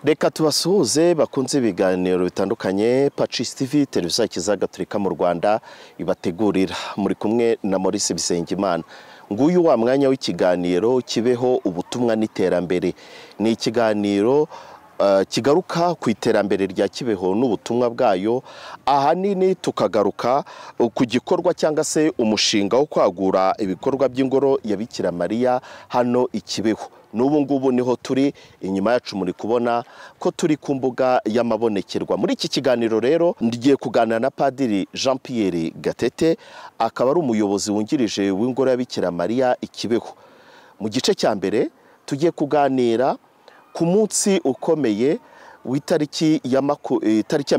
reka tubasuhuze bakunze ibiganiro bitandukanye pacis tv televiziyo gatolika mu rwanda ibategurira muri kumwe na maurice bisengimana nguyu wa mwanya w'ikiganiro kibeho ubutumwa n'iterambere ni ikiganiro kigaruka ku iterambere rya kibeho n'ubutumwa bwayo ahanini tukagaruka ku gikorwa cyangwa se umushinga wo kwagura ibikorwa by'ingoro ya Bikira Mariya hano i kibeho n'ubu ngubu niho turi inyuma yacu muri kubona ko turi ku mbuga y'amabonekerwa muri iki kiganiro rero ngiye kuganira na padiri jean Pierre gatete akaba ari umuyobozi wungirije w'ingoro ya Bikira Mariya i kibeho mu gice cya mbere tugiye kuganira ku munsi ukomeye w'itariki ya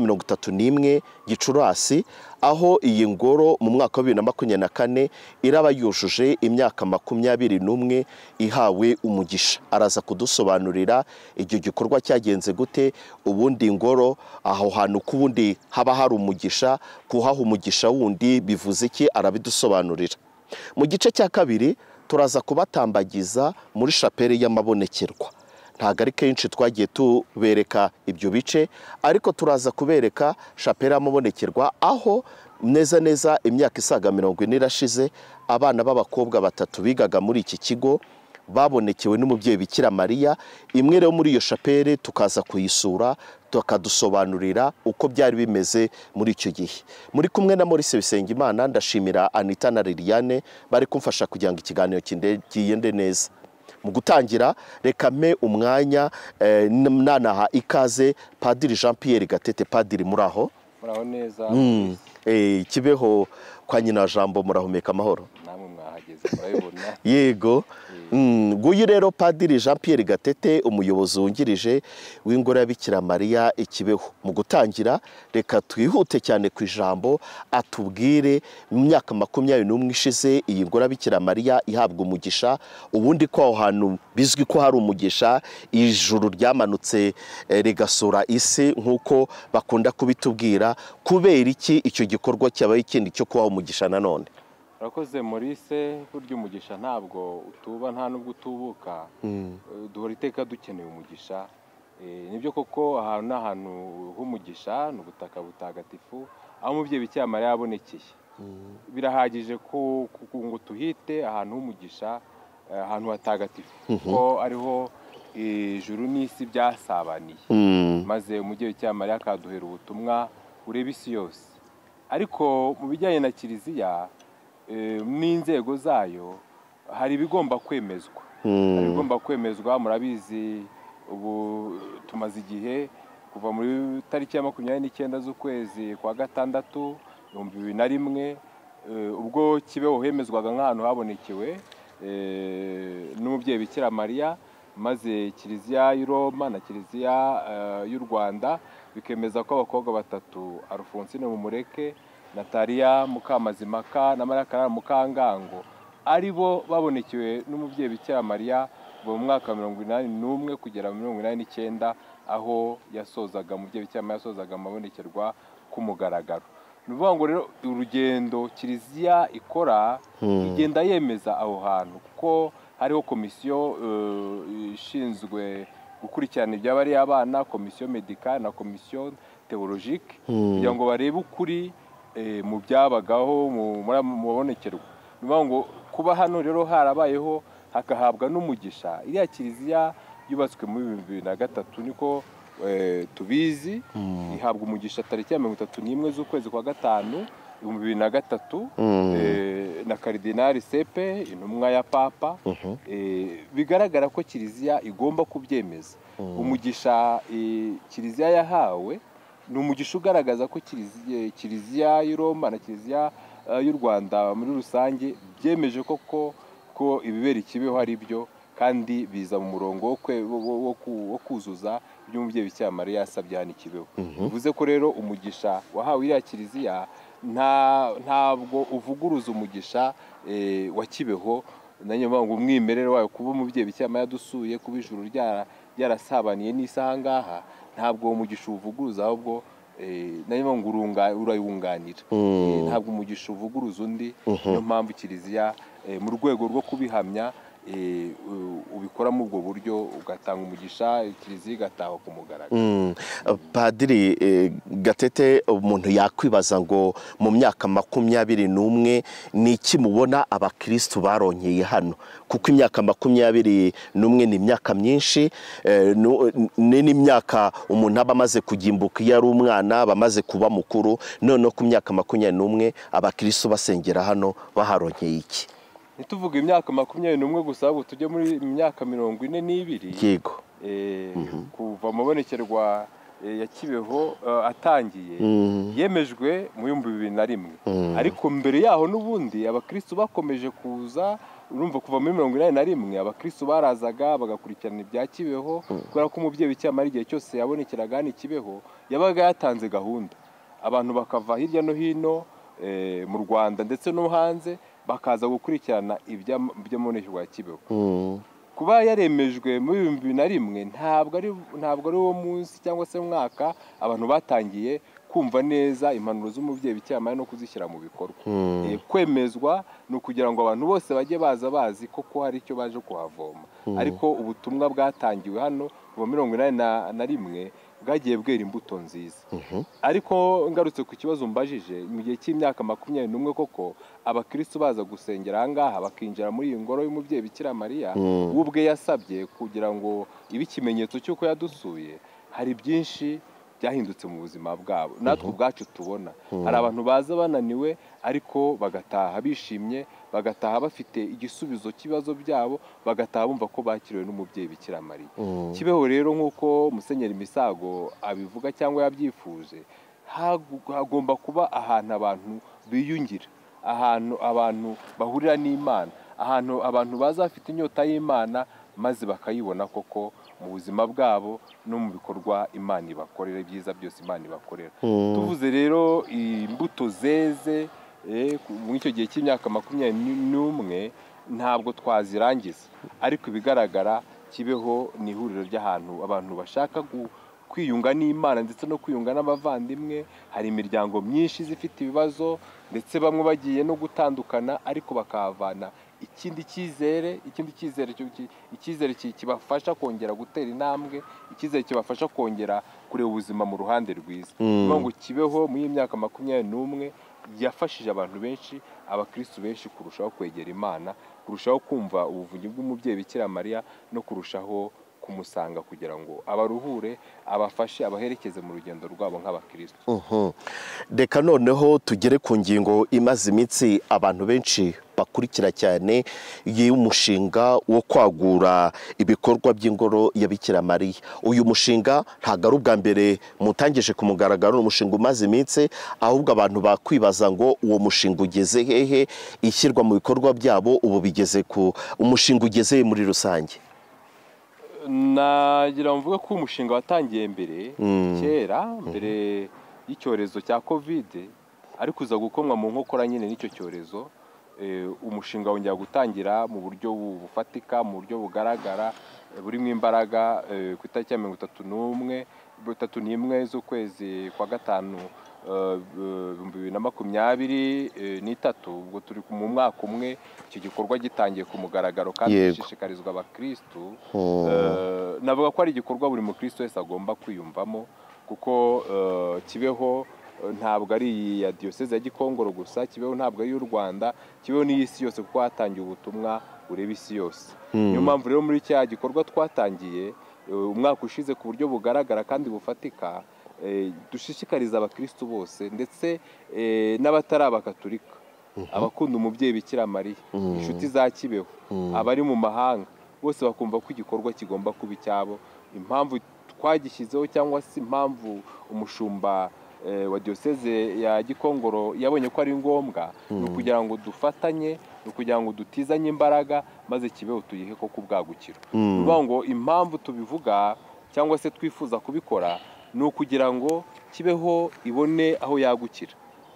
mirongo itatu n'imwe gicurasi aho iyi ngoro mu mwaka wa bibiri na makumyabiri na kane iraba yujuje imyaka makumyabiri n'umwe ihawe umugisha araza kudusobanurira icyo gikorwa cyagenze gute ubundi ngoro aho hantu ku wundi haba hari umugisha kuhaha umugisha wundi bivuze iki arabidusobanurira mu gice cya kabiri turaza kubatambagiza muri shapeli y'amabonekerwa ntabwo ari kenshi twagiye tubereka ibyo bice ariko turaza kubereka shapera mubonekerwa aho neza neza imyaka isaga mirongo ine irashize abana b'abakobwa batatu bigaga muri iki kigo babonekewe n'umubyeyi bikira mariya imwe rero muri iyo shapere tukaza kuyisura tukadusobanurira uko byari bimeze muri icyo gihe muri kumwe na maurice bisengimana ndashimira anita na liliane bari kumfasha kugira ngo ikiganiro kigende neza mu gutangira reka mpe umwanya nanaha ikaze padiri jean Pierre gatete padiri muraho muraho neza kibeho kwa nyina jambo murahumeka amahoro namwe mwahageze murabibona yego nguyu rero padiri jean Pierre gatete umuyobozi wungirije w'ingoro ya Bikira mariya ikibeho mu gutangira reka twihute cyane ku ijambo atubwire mu myaka makumyabiri n'umwe ishize iyi ngoro ya Bikira mariya ihabwa umugisha ubundi ko aho hantu bizwi ko hari umugisha ijuru ryamanutse rigasura isi nk'uko bakunda kubitubwira kubera iki icyo gikorwa cyabaye ikindi cyo kubaho umugisha nanone urakoze Maurice burya umugisha ntabwo utuba nta n'ubwo utubuka duhora iteka dukeneye umugisha nibyo koko ahantu ni ahantu h'umugisha ni ubutaka butagatifu aho umubyeyi bikira mariya yabonekeye birahagije ngo tuhite ahantu h'umugisha ahantu hatagatifu kuko ariho ijuru n'isi byasabaniye maze umubyeyi bikira mariya akaduhera ubutumwa ureba isi yose ariko mu bijyanye na kiliziya n'inzego zayo hari ibigomba kwemezwa hari ibigomba kwemezwa murabizi ubu tumaze igihe kuva muri tariki ya makumyabiri n'icyenda z'ukwezi kwa gatandatu ibihumbi bibiri na rimwe ubwo kibeho hemezwaga nk'ahantu habonekewe n'umubyeyi bikira mariya maze kiliziya y'i roma na kiliziya y'u rwanda bikemeza ko abakobwa batatu alphonsine mumureke nataliya mukamazimaka na mariya mukangango ari bo babonekewe n'umubyeyi bikira mariya mu mwaka wa mirongo inani n'umwe kugera mirongo inani n'icyenda aho yasozaga umubyeyi bikira mariya yasozaga amabonekerwa k'umugaragaro ni ukuvuga ngo rero urugendo kiliziya ikora igenda yemeza aho hantu kuko hariho komisiyo ishinzwe gukurikirana iby'abariya abana komisiyo medika na komisiyo teworojike kugira ngo barebe ukuri mu byabagaho mu babonekerwa ni ukuvuga ngo kuba hano rero harabayeho hagahabwa n'umugisha iriya kiliziya yubatswe muri bibiri na gatatu niko tubizi ihabwa umugisha tariki ya mirongo itatu n'imwe z'ukwezi kwa gatanu ibihumbi bibiri na gatatu na karidinari sepe intumwa ya papa bigaragara ko kiliziya igomba kubyemeza umugisha kiliziya yahawe ni umugisha ugaragaza ko kiliziya y'i roma na kiliziya y'u rwanda muri rusange byemeje koko ko ibibera ikibeho ari byo kandi biza mu murongo wo kuzuza ibyo umubyeyi bikira mariya yasabye hano ikibeho bivuze ko rero umugisha wahawe iriya kiliziya ntabwo uvuguruza umugisha wa kibeho na mpamvu umwimerere wayo kuba umubyeyi bikira mariya dusuye kuba ijuru ryarasabaniye n'isi aha ngaha ntabwo umugisha uvuguruza ahubwo nayo ngo urayunganira ntabwo umugisha uvuguruza undi niyo mpamvu kiliziya mu rwego rwo kubihamya eh, u- ubikoramo ubwo buryo ugatanga umugisha kiliziya igataha ku mugaragaro Mm. padiri eh, gatete umuntu yakwibaza ngo mu myaka makumyabiri n'umwe ni iki mubona abakirisitu barongeye hano kuko imyaka makumyabiri n'umwe ni imyaka myinshi eh, nu- ni n'imyaka umuntu aba amaze kugimbuka iyo ari umwana aba amaze kuba mukuru noneho ku myaka makumyabiri n'umwe abakirisitu basengera hano baharongeye iki ntituvuge imyaka makumyabiri n'umwe gusa ahubwo tujye muri myaka mirongo ine n'ibiri yego eh, kuva amabonekerwa eh, ya kibeho eh, atangiye Mm. yemejwe mu bihumbi bibiri na rimwe ariko mbere yaho n'ubundi abakristo bakomeje kuza urumva kuva muri mirongo inani na rimwe abakristo barazaga bagakurikirana ibya kibeho kubera ko umubyeyi w'icyamara igihe cyose yabonekeraga hano i kibeho yabaga yatanze gahunda abantu bakava hirya no hino eh, mu rwanda ndetse no hanze bakaza gukurikirana iby'amonekerwa ya kibeho Mm. kuba yaremejwe muri bibiri bibiri na rimwe ntabwo ari ntabwo ari uwo munsi cyangwa se mwaka abantu batangiye kumva neza impanuro z'umubyeyi bicyamara no kuzishyira mu bikorwa Eh, kwemezwa ni ukugira ngo abantu bose bajye baza bazi koko hari icyo baje kuhavoma ariko ubutumwa bwatangiwe hano kuva mirongo inani na- na rimwe bwagiye bwera imbuto nziza ariko ngarutse ku kibazo mbajije mu gihe cy'imyaka makumyabiri n'umwe koko abakristo baza gusengera ahangaha bakinjira muri iyi ngoro y'umubyeyi bikira mariya we ubwe yasabye kugira ngo ibe ikimenyetso cy'uko yadusuye hari byinshi byahindutse mu buzima bwabo natwe ubwacu tubona hari abantu baza bananiwe ariko bagataha bishimye bagataha bafite igisubizo cy'ibibazo byabo bagataha bumva ko bakiriwe n'umubyeyi bikira mariya kibeho rero nk'uko musenyeri misago abivuga cyangwa yabyifuje hagu- hagomba kuba ahantu abantu biyungira ahantu abantu bahurira n'imana ahantu abantu baza bafite inyota y'imana maze bakayibona koko mu buzima bwabo no mu bikorwa imana ibakorera ibyiza byose imana ibakorera tuvuze rero imbuto zeze eh, ku- muri icyo gihe cy'imyaka makumyabiri n'umwe ntabwo twazirangiza ariko ibigaragara kibeho ni ihuriro ry'ahantu abantu bashaka gu- kwiyunga n'imana ndetse no kwiyunga n'abavandimwe hari imiryango myinshi iza ifite ibibazo ndetse bamwe bagiye no gutandukana ariko bakahavana ikindi cyizere ikindi cyizere cyo- ki- icyizere ki- kibafasha kongera gutera intambwe icyizere kibafasha kongera kureba ubuzima mu ruhande rwiza ni ukuvuga ngo kibeho muri iyi myaka makumyabiri n'umwe yafashije abantu benshi abakristu benshi kurushaho kwegera imana kurushaho kumva ubuvunyi bw'umubyeyi bikira mariya no kurushaho kumusanga kugira ngo abaruhure abafashe abaherekeze mu rugendo rwabo nk'abakristu Mhm. reka noneho tugere ku ngingo imaze iminsi abantu benshi bakurikira cyane y'umushinga wo kwagura ibikorwa by'ingoro ya Bikira Mariya uyu mushinga ntabwo ari ubwa mbere mutangije ku mugaragaro ni umushinga umaze iminsi ahubwo abantu bakwibaza ngo uwo mushinga ugeze hehe ishyirwa mu bikorwa byabo ubu bigeze ku umushinga ugeze he muri rusange nagira ngo mvuge ko umushinga watangiye mbere kera mbere y'icyorezo cya kovide ariko uza gukomwa mu nkokora nyine n'icyo cyorezo eh, umushinga wongera gutangira mu buryo bu- bufatika mu buryo bugaragara eh, burimo imbaraga eh, ku itariki ya mirongo itatu n'umwe mirongo itatu n'imwe z'ukwezi kwa gatanu eh, ibihumbi bibiri na makumyabiri eh, n'itatu ubwo turi ku- mu mwaka umwe icyo gikorwa gitangiye ku mugaragaro kandi Yego. gishishikarizwa abakirisitu Hmm. Eh, navuga ko ari igikorwa buri mukristo wese agomba kwiyumvamo kuko eh, kibeho eh, ntabwo ari iyi ya diyoseze ya gikongoro gusa kibeho ntabwo ari iy'u rwanda kibeho n'iy'isi yose kuko hatangiye ubutumwa bureba isi yose niyo mpamvu rero muri cya gikorwa twatangiye eh, umwaka ushize ku buryo bugaragara kandi bufatika eh, dushishikariza abakristo bose ndetse eh, n'abatari abakaturika abakunda umubyeyi bikira mariya inshuti za kibeho abari mu mahanga bose bakumva ko igikorwa kigomba kuba icyabo impamvu twagishyizeho cyangwa se impamvu umushumba eh, wa diyoseze ya gikongoro yabonye ko ari ngombwa ni ukugira ngo dufatanye ni ukugira ngo dutizanye imbaraga maze kibeho tuyihe koko ubwagukiro ni ukuvuga ngo impamvu tubivuga cyangwa se twifuza kubikora ni ukugira ngo kibeho ibone aho yagukira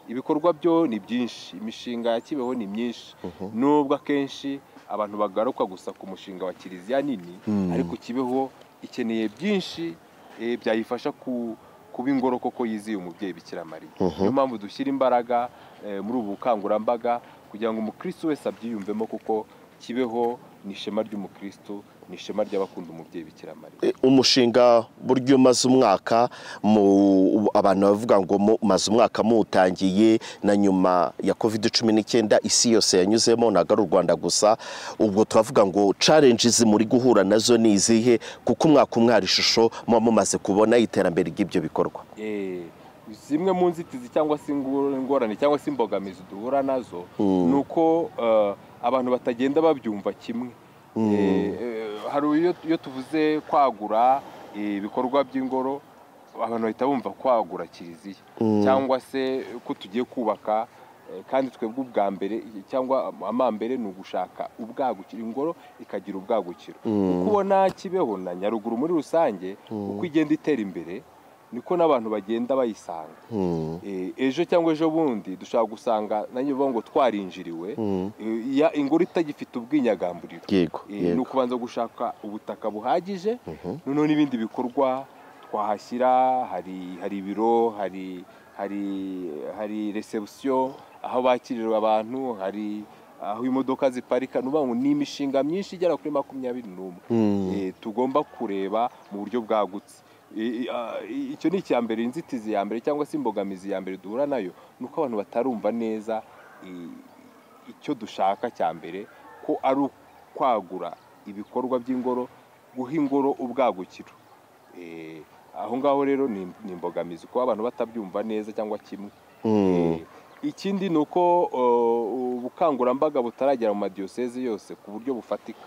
ibikorwa byo ni byinshi imishinga ya kibeho ni myinshi nubwo akenshi abantu bagaruka gusa ku mushinga wa kiliziya nini ariko kibeho ikeneye byinshi eh, byayifasha ku- kuba ingoro koko yiziye umubyeyi bikira mariya niyo mpamvu dushyira imbaraga eh, muri ubu bukangurambaga kugira ngo umukristo wese abyiyumvemo kuko kibeho ni ishema ry'umukristo ni ishema ry'abakunda umubyeyi bikira mariya umushinga buryo umaze umwaka mu abantu bavuga ngo mumaze umwaka muwutangiye na nyuma ya covid cumi n'icyenda isi yose yanyuzemo ntabwo ari u rwanda gusa ubwo turavuga ngo challenges muri guhura nazo ni izihe kuko umwaka umwara ishusho muba mumaze kubona iterambere ry'ibyo bikorwa Eh, zimwe mu nzitizi cyangwa se ingu- ingorane cyangwa se imbogamizi duhura nazo ni uko eh, abantu batagenda babyumva kimwe Eh, eh, hari iyo- iyo tuvuze kwagura eh, ibikorwa by'ingoro abantu bahita bumva kwagura kiliziya cyangwa se ko tugiye kubaka eh, kandi twebwe ubwa mbere cyangwa amambere ni ugushaka ubwagukiro ingoro ikagira ubwagukiro uko ubona kibeho na nyaruguru muri rusange uko igenda itera imbere niko n'abantu bagenda bayisanga Eh, ejo cyangwa ejo bundi dushobora gusanga na nyuma ngo twarinjiriwe eh, ya- ingoro itagifite ubwinyagamburiro yego Eh, ni yego ukubanza gushaka ubutaka buhagije noneho n'ibindi bikorwa twahashyira hari hari ibiro hari hari hari resebusiyo aho bakirira abantu hari aho imodoka ziparika ni ukuvuga ngo ni imishinga myinshi igera kuri makumyabiri n'umwe Eh, tugomba kureba mu buryo bwagutse Eh, ah, icyo ni icya mbere inzitizi ya mbere cyangwa se imbogamizi ya mbere duhura nayo ni uko abantu batarumva neza eh, icyo dushaka cya mbere ko ari ukwagura ibikorwa by'ingoro guha ingoro ubwagukiro Eh, aho ngaho rero ni ni imbogamizi kuba abantu batabyumva neza cyangwa kimwe Eh, ikindi ni uko oh, ubukangurambaga butaragera mu madiyoseze yose ku buryo bufatika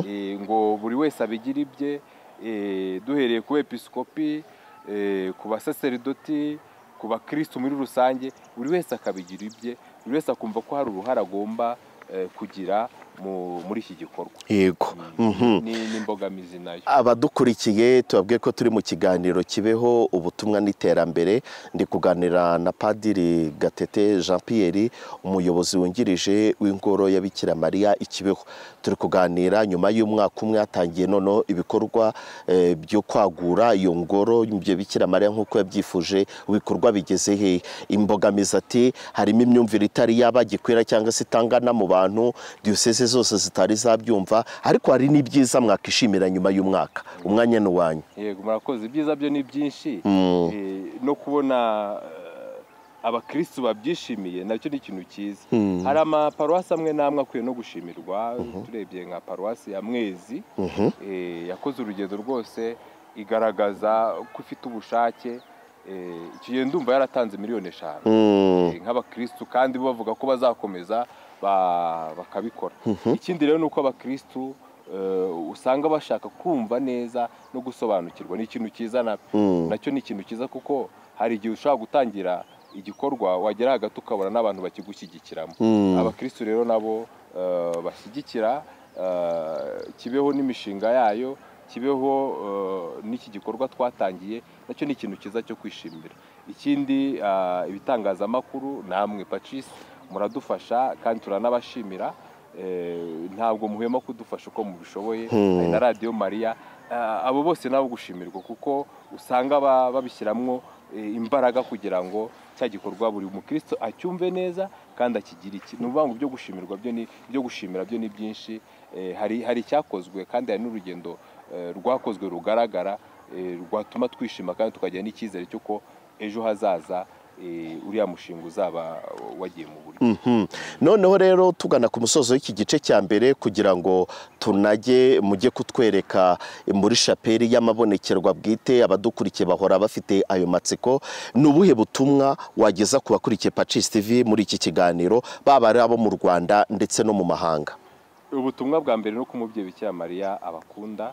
Eh, ngo buri wese abigira ibye eh, duhereye ku episikopi eh, ku basaseridoti ku bakirisitu muri rusange buri wese akabigira ibye buri wese akumva ko hari uruhare agomba eh, kugira mu- muri iki gikorwa yego Mhm. ni ni imbogamizi nayo abadukurikiye tubabwiye ko turi mu kiganiro kibeho ubutumwa n'iterambere ndi kuganira na padiri gatete jean pierre umuyobozi wungirije w'ingoro ya bikira mariya ikibeho turi kuganira nyuma y'umwaka umwe hatangiye noneho ibikorwa eh, byo kwagura iyo ngoro ibyo bikira mariya nk'uko yabyifuje ibikorwa bigeze hehe imbogamizi ati harimo imyumvire itari yabagikwira cyangwa se itangana mu bantu diyoseze zose zitari zabyumva ariko hari n'ibyiza mwakishimira nyuma y'umwaka umwanya ni uwanyu yego murakoze ibyiza byo ni byinshi Eh, no kubona eh, abakirisitu babyishimiye nacyo ni ikintu cyiza hari amaparuwasi amwe n'amwe akwiye no gushimirwa turebye nka paruwasi ya mwezi eh, yakoze urugendo rwose igaragaza ko ifite ubushake Eh, icyo gihe ndumva yaratanze miliyoni eshanu Mm. Eh, nk'abakirisitu kandi bo bavuga ko bazakomeza ba- bakabikora ikindi rero ni uko abakirisitu eh, usanga bashaka kumva neza no gusobanukirwa ni ikintu cyiza na- nacyo ni ikintu cyiza kuko hari igihe ushobora gutangira igikorwa wagera hagati ukabona n'abantu bakigushyigikiramo abakirisitu rero nabo eh, bashyigikira eh, kibeho n'imishinga yayo kibeho eh, n'iki gikorwa twatangiye nacyo ni ikintu cyiza cyo kwishimira ikindi ah, ibitangazamakuru namwe pacis muradufasha kandi turanabashimira Eh, ntabwo muhema kudufasha uko mubishoboye hari na radiyo mariya Ah, abo bose nabo gushimirwa kuko usanga ba- babishyiramo eh, imbaraga kugira ngo cya gikorwa buri mukristo acyumve neza kandi akigire iki ni ukuvuga ngo ibyo gushimirwa byo ni ibyo gushimira byo ni byinshi Eh, hari hari icyakozwe kandi hari n'urugendo eh, rwakozwe rugaragara eh, rwatuma twishima kandi tukagira n'icyizere cy'uko ejo hazaza eh, uriya mushinga uzaba wagiye mu buryo Mhm. noneho rero tugana ku musozo w'iki gice cya mbere kugira ngo tunajye mujye kutwereka muri shapeli y'amabonekerwa bwite abadukurikiye bahora bafite ayo matsiko ni ubuhe butumwa wageza ku bakurikiye pacis tv muri iki kiganiro baba ari abo mu rwanda ndetse no mu mahanga ubutumwa bwa mbere ni uko umubyeyi bikira mariya abakunda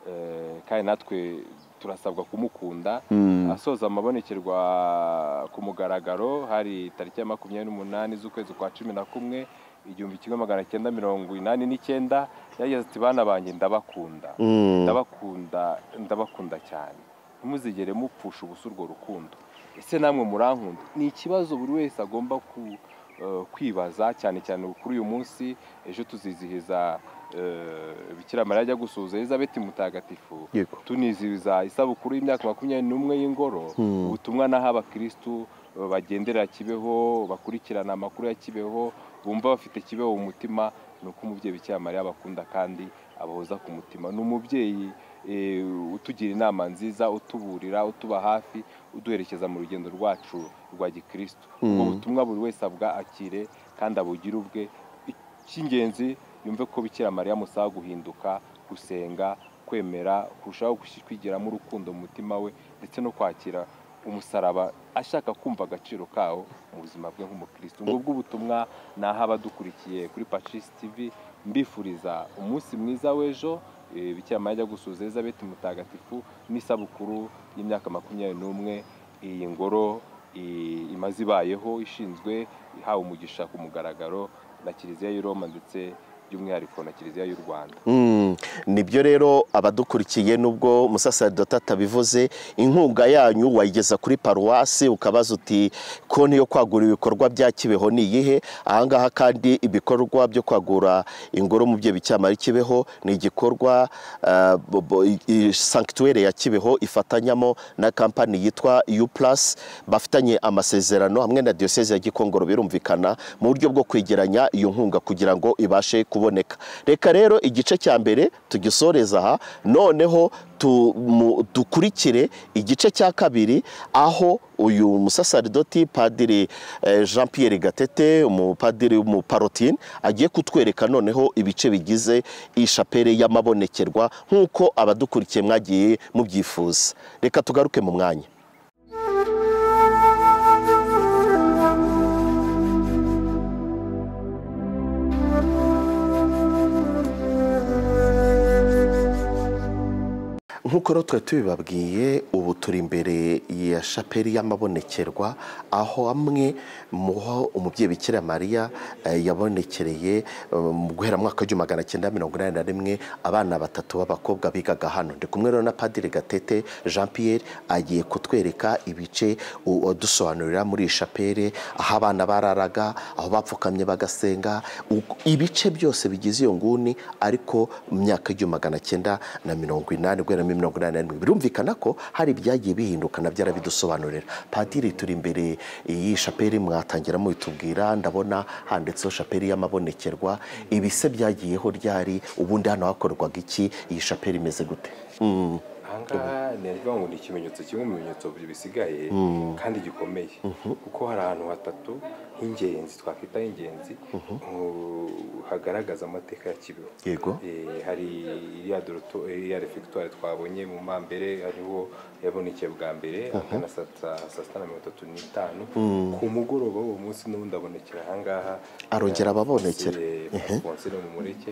eh, kandi natwe turasabwa kumukunda asoza amabonekerwa ku mugaragaro hari tariki ya makumyabiri n'umunani z'ukwezi kwa cumi na kumwe igihumbi kimwe magana cyenda mirongo inani n'icyenda yagize ati bana banjye ndabakunda ndabakunda ndabakunda cyane ntimuzigere mupfusha ubusa urwo rukundo ese namwe murankunda ni ikibazo buri wese agomba ku eh, kwibaza cyane cyane kuri uyu munsi ejo tuzizihiza eh, bikira mariya ajya gusuhuza elizabeth mutagatifu Yego. tunizihiza isabukuru y'imyaka makumyabiri n'umwe y'ingoro ubutumwa naho abakirisitu bagendera kibeho bakurikirana amakuru ya kibeho bumva bafite kibeho umutima ni uko umubyeyi bikira mariya abakunda kandi abahoza ku mutima ni umubyeyi utugira inama nziza utuburira utuba hafi uduherekeza mu rugendo rwacu rwa gikirisitu ubwo butumwa buri wese akire kandi abugire ubwe icy'ingenzi yumve ko bikira mariya musaba guhinduka gusenga kwemera kurushaho kwigiramo urukundo mu mutima we ndetse no kwakira umusaraba ashaka kumva agaciro kawo mu buzima bwe nk'umukirisitu ngubwo ubutumwa ni aho abadukurikiye kuri pacis tv mbifuriza umunsi mwiza w'ejo bikirama ajya gusuza elizabeth mutagatifu n'isabukuru y'imyaka makumyabiri n'umwe iyi ngoro imaze ibayeho ishinzwe ihawe umugisha ku mugaragaro na kiliziya y'i roma ndetse by'umwihariko na kiliziya y'u rwanda nibyo rero abadukurikiye nubwo umusaseridota atabivuze inkunga yanyu wayigeza kuri paruwasi ukabaza uti konti yo kwagura ibikorwa bya kibeho ni iyihe ahangaha kandi ibikorwa byo kwagura ingoro mu bye bicyamara kibeho ni igikorwa sankituwere ya kibeho ifatanyamo na kampani yitwa u purasi bafitanye amasezerano hamwe na diyoseze ya gikongoro birumvikana mu buryo bwo kwegeranya iyo nkunga kugira ngo ibashe kuba kuboneka reka rero igice cya mbere tugisoreza aha noneho dukurikire igice cya kabiri aho uyu musasaridoti padiri jean Pierre gatete umupadiri w'umuparotine agiye kutwereka noneho ibice bigize ishapere y'amabonekerwa nk'uko abadukurikiye mwagiye mubyifuza reka tugaruke mu mwanya nk'uko rero twari tubibabwiye ubu turi imbere ya shapeli y'amabonekerwa aho amwe mu ho umubyeyi bikira mariya yabonekereye mu guhera mu mwaka w'igihumbi magana cyenda mirongo inani na rimwe abana batatu b'abakobwa bigaga hano ndi kumwe rero na padiri gatete jean Pierre agiye kutwereka ibice dusobanurira muri iyi shapeli aho abana bararaga aho bapfukamye bagasenga ibice byose bigize iyo nguni ariko mu myaka y'igihumbi magana cyenda na mirongo inani guhera muri mirongo inani na rimwe birumvikana ko hari ibyagiye bihinduka nabyo arabidusobanurira padiri turi imbere iyi shapeli mwatangiramo bitubwira ndabona handitseho shapeli y'amabonekerwa ibise byagiyeho ryari ubundi hano hakorwaga iki iyi shapeli imeze gute ahangaha ni ukuvuga ngo ni ikimenyetso kimwe mu bimenyetso bisigaye kandi gikomeye kuko hari ahantu hatatu h'ingenzi twakwita h'ingenzi hagaragaza amateka ya kibeho yego hari iriya refegitwari twabonye mu mambere hariho yabonekeye bwa mbere ahagana saa sita na mirongo itatu n'itanu ku mugoroba w'uwo munsi n'ubundi abonekera ahangaha arongera ababonekera konsere mu mureke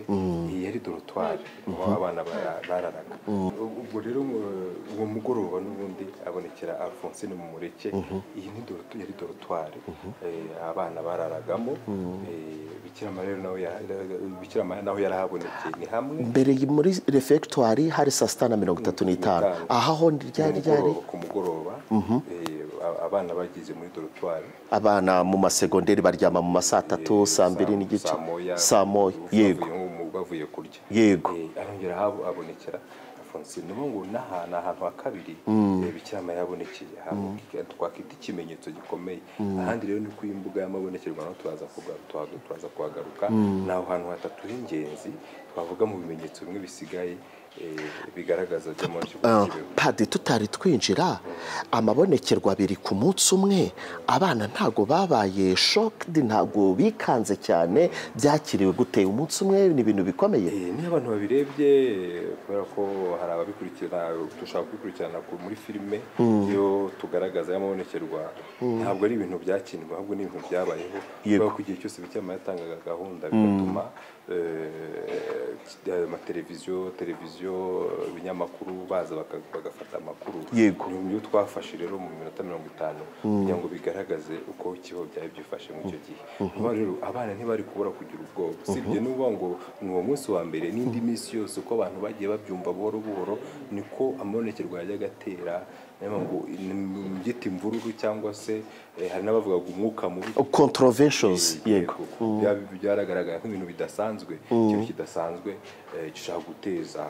iyi yari dorotwari aho abana bararaga ubwo rero uwo mugoroba n'ubundi abonekera alphonsine mu mureke iyi ni yari dorotwari abana bararagamo bikira mariya nawe yarahabonekeye ni hamwe mbere muri refegitwari hari saa sita na mirongo itatu n'itanu aha ho ryari ryari ku mugoroba abana bagize muri dorotwari abana mu masegonderi baryama mu ma saa tatu saa mbiri n'igice saa moya yego bavuye kurya yego arongera abonekera ni ngo n'ahantu ahantu ha kabiri bikira mariya yabonekeye twakwita ikimenyetso gikomeye ahandi rero ni ku imbuga y'amabonekerwa naho turaza kuhagaruka ni aho hantu hatatu h'ingenzi twavuga mu bimenyetso bimwe bisigaye bigaragaza padi tutari twinjira amabonekerwa abiri ku munsi umwe abana ntabwo babaye shokidi ntabwo bikanze cyane byakiriwe guteye umunsi umwe ni ibintu bikomeye niyo abantu babirebye kubera ko hari ababikurikirana dushaka kubikurikirana muri filime iyo tugaragaza y'amabonekerwa ntabwo ari ibintu byakindwa ahubwo ni ibintu byabayeho kubera ko igihe cyose bituma yatangaga gahunda bigatuma amateleviziyo televiziyo ibinyamakuru baza bagafata amakuru Yego. ni ibyo twafashe rero mu minota mirongo itanu kugira ngo bigaragaze uko ikibazo byari byifashe muri icyo gihe niba rero abana ntibari kubura kugira ubwoba usibye n'uvuga ngo ni uwo munsi wa mbere n'indi minsi yose uko abantu bagiye babyumva buhoro buhoro niko amabonekerwa yajyaga atera ngo mbyita imvururu cyangwa se hari n'abavuga ngo umwuka mubi controversions yego yego byaragaragara nk'ibintu bidasanzwe ikintu kidasanzwe gishobora guteza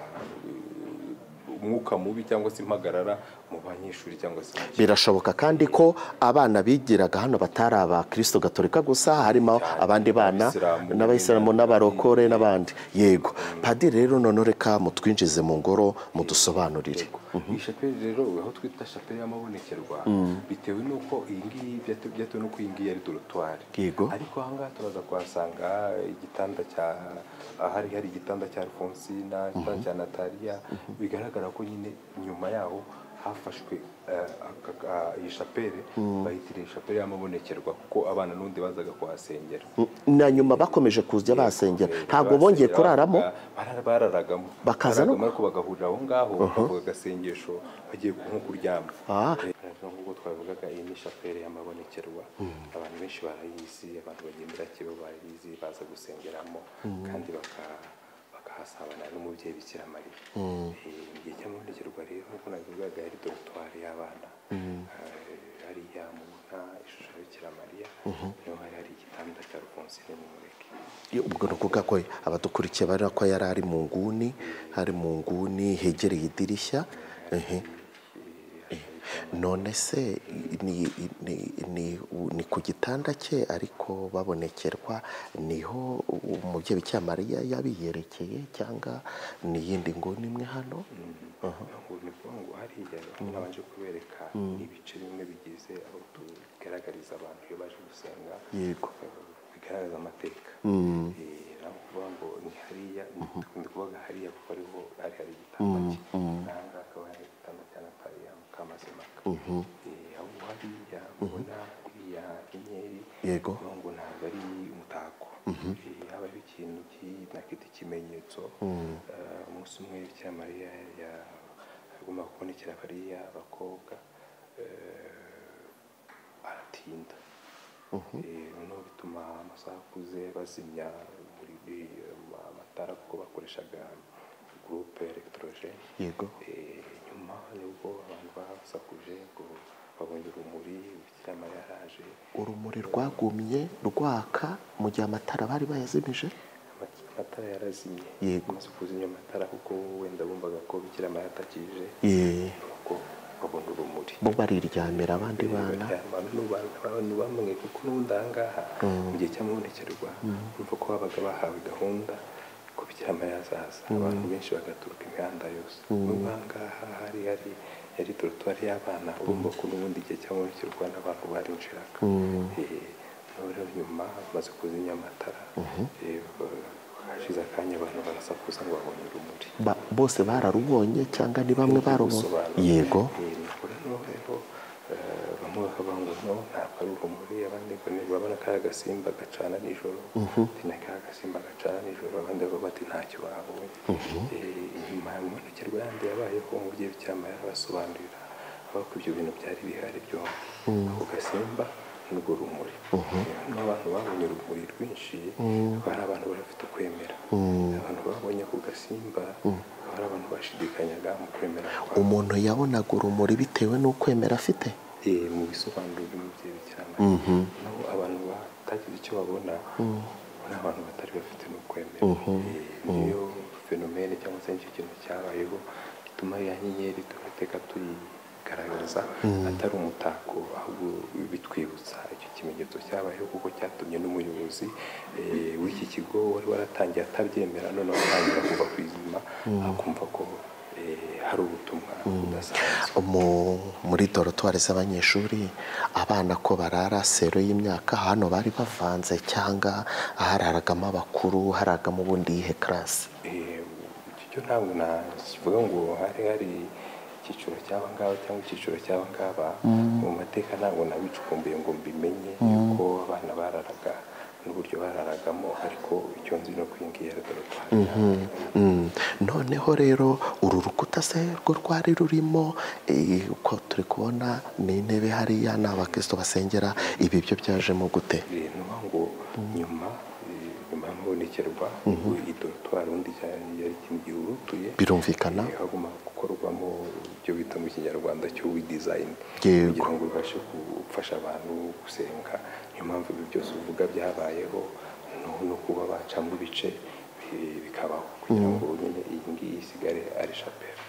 umwuka mubi cyangwa se impagarara mu banyeshuri cyangwa se mu birashoboka kandi ko abana bigiraga hano batari aba kirisito gatolika gusa harimo abandi bana Abisilamu. n'abayisilamu n'abarokore n'abandi yego padiri rero none reka mutwinjize mu ngoro mudusobanurire iyi shapeli rero aho twita shapeli y'amabonekerwa bitewe n'uko iyi ngiyi byate- byatewe n'uko iyi ngiyi ari dorotwari Yego. ariko aha ngaha turaza kuhasanga igitanda cya ahari hari igitanda cya alfonsina igitanda cya nataliya bigaragara ko nyine nyuma yaho hafashwe eh, aka- ka- iyi shapeli bayitiriye shapeli y'amabonekerwa kuko abana n'undi bazaga kuhasengera na nyuma bakomeje kuza basengera ntabwo bongeye kuraramo Bara- bararagamo Bakaza no- Bararagamo, ariko bagahurira aho ngaho bakavuga agasengesho bagiye ku- nko kuryama Ah. Eh, nk'uko twabivugaga iyi ni shapeli y'amabonekerwa abantu benshi barayizi abantu bagendera kibe barayizi baza gusengeramo kandi baka- bakahasabana n'umubyeyi bikira mariya Eh, igihe cy'amabonekerwa rero nk'uko nabivugaga yari dorotwari y'abana Eh, hariya mubona ishusho ya bikira mariya niho hari hari igitanda cya rufonsine mumureke ubwo ni ukuvuga ko abadukurikiye bari ko yari ari mu nguni ari mu nguni hegereye idirishya ehe. none se ni, ni, ni, ni ku gitanda cye ariko babonekerwa niho umubyeyi bikira mariya yabiyerekeye cyangwa ni iyindi nguni imwe hano ngo ni ukuvuga ngo hariya nabanje kubereka ibice bimwe bigize aho tugaragariza abantu iyo baje gusenga Yego. eh, bigaragaza amateka Eh, naho kuvuga ngo ni hariya ndi kuvuga hariya kuko ariho hari hari igitanda cye aha ngaha akaba ari igitanda cya nataliya mukamazimaka Eh, aho hariya ubona iriya nyenyeri Yego. kuvuga ngo ntabwo ari umutako Eh, haba ari ikintu ki- na kiti kimenyetso Eh, umunsi umwe bikira mariya yagombaga kubonekera bariya abakobwa eh, aratinda Eh, noneho bituma amasaha akuze bazimya buri ama- amatara kuko bakoreshaga gurupe elegitoroje yego Eh, nyuma y'ubwo abantu basakuje ngo babonye urumuri bikira mariya araje urumuri rwagumye rwaka mu gihe amatara bari bayazimije Ama- amatara yarazimye Yego. amaze kuzimya amatara kuko wenda bumvaga ko bikira mariya atakije Yee. kuko babona urumuri bo bariryamira abandi bana abantu bamwe kuko n'ubundi aha ngaha mu gihe cy'amabonekerwa urumva ko babaga bahawe gahunda ko bikira mariya azaza abantu benshi bagaturuka imihanda yose n'ubwo aha ngaha hari hari yari dorotwari y'abana urumva ko n'ubundi igihe cy'amabonekerwa n'abantu barinjiraga Eh, noneho rero nyuma bamaze kuzimya amatara eh, hashize akanya abantu barasakuza ngo babonye urumuri Ba- bose bararubonye cyangwa ni bamwe barubonye Gusobanura. yego Eh, nuko rero rero eh, bamwe bakavuga ngo no ntabwo ari urumuri abandi ngo ni urabona kariya agasimba gacana nijoro ati na kariya agasimba gacana nijoro abandi bakavuga bati ntacyo babonye Eh, inyuma ya mibonekere yandi yabayeho umubyeyi w'icyama yarabasobanurira avuga ko ibyo bintu byari bihari byombi ako gasimba n'urwo rumuri Eh, n'abantu babonye urumuri rwinshi bari abantu bari bafite ukwemera abantu babonye ako gasimba bari abantu bashidikanyaga mu kwemera kwabo umuntu yabonaga urumuri bitewe n'ukwemera afite eh, mu bisobanuro by'umubyeyi bikira mariya naho abantu batagize icyo babona ni abantu batari bafite no kwemera Eh, niyo fenomene cyangwa se nicyo kintu cyabayeho gituma ya nyenyeri tugateka tuyigaragaza atari umutako ahubwo bitwibutsa icyo kimenyetso cyabayeho kuko cyatumye n'umuyobozi eh, w'iki kigo wari waratangiye atabyemera none atangira kuva ku izima akumva ko eh, hari ubutumwa budasanzwe Mu- muri dorotwari z'abanyeshuri abana ko barara sero y'imyaka hano bari bavanze cyangwa hararagamo abakuru hararagamo ubundi yihe karasi Eh, icyo ntabwo nakivuga ngo hari hari icyiciro cy'aba ngaba cyangwa icyiciro cy'aba ngaba mu mateka ntabwo nabicukumbuye ngo mbimenye yuko abana bararaga n'uburyo bararagamo ariko icyo nzi ni uko iyi ngiyi yari dorotwari Mm, noneho rero uru rukuta se rwo rwari rurimo eh, uko turi kubona ni intebe hariya ni abakristo basengera ibi byo byajemo gute Eh, ni ukuvuga ngo nyuma eh, nyuma y'amabonekerwa ubwo iyi dorotwari undi yari irutuye birumvikana Eh, hagomba gukorwamo ibyo bita mu kinyarwanda cyo widizayini Yego. kugira ngo bibashe gufasha abantu gusenga niyo mpamvu ibi byose uvuga byabayeho no- no kuba bacamo ibice eh, bikabaho kugira ngo nyine iyi ngiyi isigare ari shapeli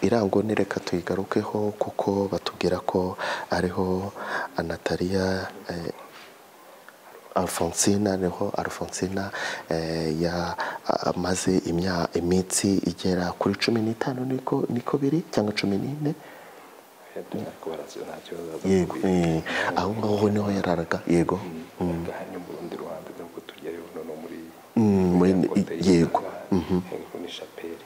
irango ni reka tuyigarukeho kuko batubwira ko ariho anatariya alfonsina niho alfonsina yamaze iminsi igera kuri cumi n'itanu niko niko biri cyangwa cumi n'ine nta kibazo yego eh, aho ngaho niho yararaga yego aha ni mu rundi ruhande nubwo tugerayo noneho muri Mm, muri- yego hejuru ni shapeli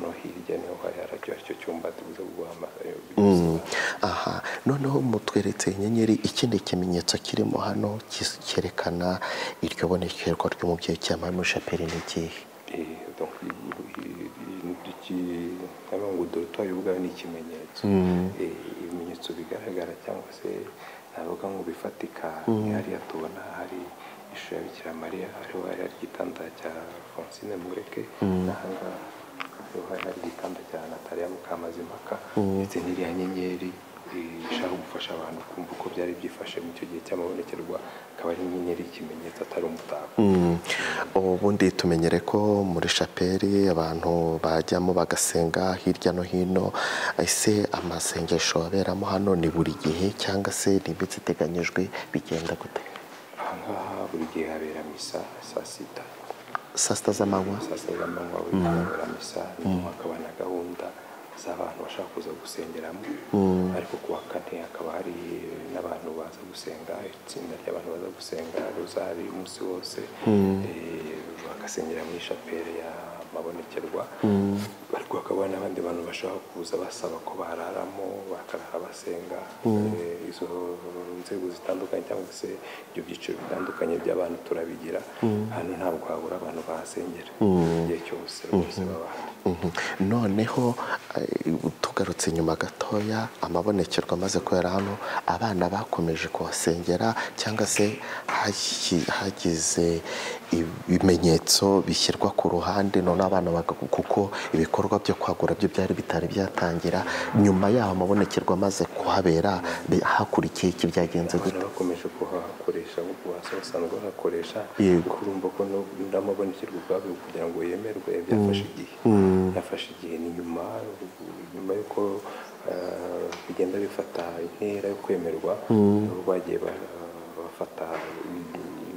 no hirya niho hari haracyo aricyo cyumba tubuze guhamagara aha noneho mutweretse inyenyeri ikindi kimenyetso kirimo hano kis- cyerekana iryo bonekerwa ry'umubyeyi cyangwa mushapeli ni ikihe Eh, donc ngo dorutwari ubwayo ni ikimenyetso Eh, ibimenyetso bigaragara cyangwa se navuga ngo bifatika ni hariya tubona hari ishusho ya bikira mariya hariho hari hari igitanda cya fonsine mureke n'ahangaha hariho hari hari igitanda cya nataliya mukamazimaka ndetse n'iriya nyenyeri eh, ishaka gufasha abantu kumva uko byari byifashe mu icyo gihe cy'amabonekerwa akaba ari inyenyeri y'ikimenyetso atari umutako Mm. ubundi tumenyere ko muri shapeli abantu bajyamo bagasenga hirya no hino ese amasengesho aberamo hano ni buri gihe cyangwa se ni iminsi iteganyijwe bigenda gute ahangaha buri gihe habera misa saa sita saa sita z'amanywa saa sita z'amanywa buri gihe habera misa nyuma hakaba na gahunda z'abantu bashaka kuza gusengeramo ariko ku wa kane hakaba hari n'abantu baza gusenga itsinda ry'abantu baza gusenga rozari umunsi wose eh, bagasengera mu ishapeli y'amabonekerwa ariko hakaba hari n'abandi bantu bashaka kuza basaba ko bararamo bakarara basenga Eh, izo nzego zitandukanye cyangwa se ibyo byiciro bitandukanye by'abantu turabigira hano ntabwo habura abantu bahasengera igihe cyose rwose baba bahari Mhm. noneho eh, tugarutse inyuma gatoya amabonekerwa amaze kubera hano abana bakomeje kuhasengera cyangwa se hagi- hagize ibimenyetso bishyirwa ku ruhande none abana baga- kuko ibikorwa byo kwagura byo byari bitari byatangira nyuma yaho amabonekerwa amaze kuhabera bi- hakurikiye iki byagenze gute abana bakomeje kuhakoresha nk'uko hasi basanzwe bahakoresha Yego. kuko urumva ko n'amabonekerwa ubwabyo kugira ngo yemerwe byafashe igihe byafashe igihe ni nyuma nyuma y'uko eh, bigenda bifata intera yo kwemerwa nabo bagiye ba- bafata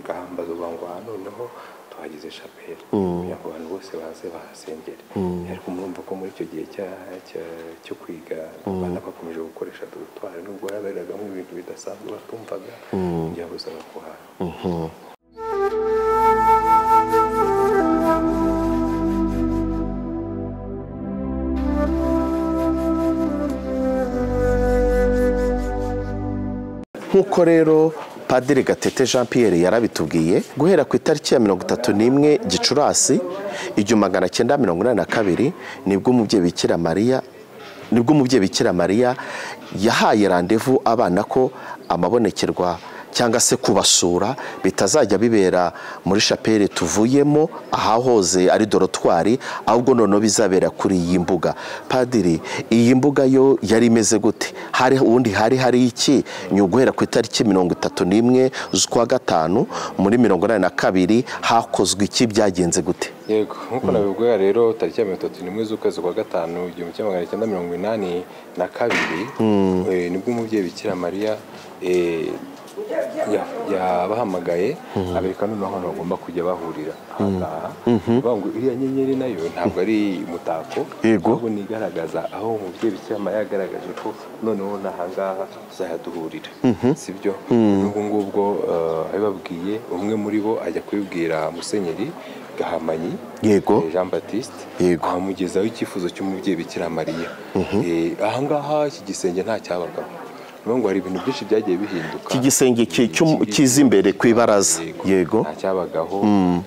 ingamba zo ngo aha noneho tuhagize shapeli kugira ngo abantu bose baze bahasengere ariko murumva ko muri icyo gihe cya- cya- cyo kwiga abana bakomeje gukoresha dorutwari nubwo haberagamo ibintu bidasanzwe batumvaga byabuzaga kuhaha nk'uko rero padiri gatete jean pierre yarabitubwiye guhera ku itariki ya mirongo itatu n'imwe gicurasi igihumbi magana cyenda mirongo inani na kabiri nibwo umubyeyi bikira mariya nibwo umubyeyi bikira mariya yahaye randevu abana ko amabonekerwa cyangwa se kubasura bitazajya bibera muri shapeli tuvuyemo ahahoze ari dorotwari ahubwo noneho bizabera kuri iyi mbuga padiri iyi mbuga yo yari imeze gute hari ubundi hari hari iki ni uguhera ku itariki mirongo itatu n'imwe z'ukwa gatanu muri mirongo inani na kabiri hakozwe iki byagenze gute yego nk'uko nabibwira rero tariki ya mirongo itatu n'imwe z'ukwezi kwa gatanu igihumbi kimwe magana cyenda mirongo inani na kabiri eh, nibwo umubyeyi bikira mariya eh, ya- yabahamagaye abereka noneho ahantu bagomba kujya bahurira ahangaha bavuga ngo iriya nyenyeri nayo ntabwo ari umutako Yego. ahubwo ni igaragaza aho umubyeyi bikira mariya yagaragaje ko noneho n'ahangaha tuzajya duhurira si byo n'ubwo ngubwo eh, abibabwiye umwe muri bo ajya kubibwira musenyeri gahamanyi yego Eh, Jean Baptiste Yego. amugezaho icyifuzo cy'umubyeyi Bikira Mariya Eh, ahangaha iki gisenge nta cyabagamo ni ukuvuga ngo hari ibintu byinshi byagiye bihinduka iki gisenge ki- cy'um- kiza imbere ku ibaraza yego nta cyabagaho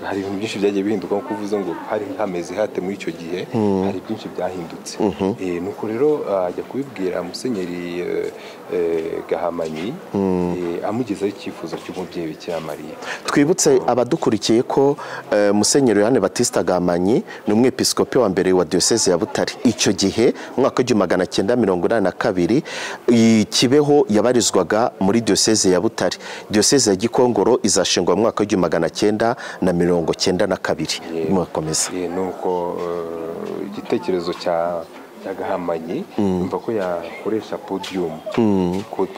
hari ibintu byinshi byagiye bihinduka nkuko uvuze ngo hari hameze hate muri icyo gihe hari byinshi byahindutse Eh, nuko rero ah, ajya kubibwira musenyeri eh, eh, gahamanyi eh, amugezaho icyifuzo cy'umubyeyi Bikira Mariya twibutse abadukurikiye ko eh, musenyeri yohani batista gamanyi ni umwepiskopi wa mbere wa diyoseze ya butare icyo gihe umwaka w'igihumbi magana cyenda mirongo inani na kabiri i- kibeho aho yabarizwaga muri diyoseze ya butare diyoseze ya gikongoro izashingwa mu mwaka w'igihumbi magana cyenda na mirongo cyenda na kabiri murakomeza Eh, ni uko eh, igitekerezo cya cya gahamanyi yumva ko yakoresha podiyumu